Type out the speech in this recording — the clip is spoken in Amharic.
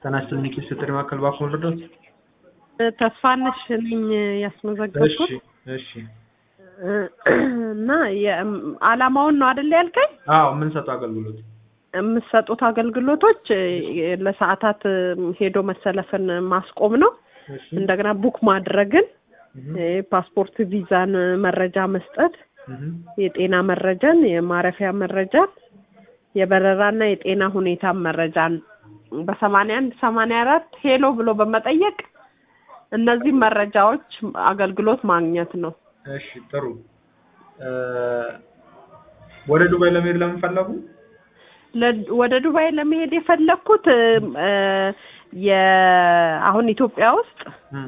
ጤና ይስጥልኝ የጥሪ ማዕከል እባክዎን ልርዳዎት? ተስፋነሽ ነኝ ያስመዘገብኩት እሺ እሺ እና አላማውን ነው አይደል ያልከኝ? አዎ የምንሰጠው አገልግሎት የምትሰጡት አገልግሎቶች ለሰዓታት ሄዶ መሰለፍን ማስቆም ነው። እሺ እንደገና ቡክ ማድረግን፣ ፓስፖርት ቪዛን መረጃ መስጠት፣ እህ የጤና መረጃን፣ የማረፊያ መረጃን፣ የበረራና የጤና ሁኔታን መረጃን በሰማንያ አንድ ሰማንያ አራት ሄሎ ብሎ በመጠየቅ እነዚህ መረጃዎች አገልግሎት ማግኘት ነው። እሺ ጥሩ እ ወደ ዱባይ ለመሄድ ለምን ፈለጉ? ለ- ወደ ዱባይ ለመሄድ የፈለግኩት የ አሁን ኢትዮጵያ ውስጥ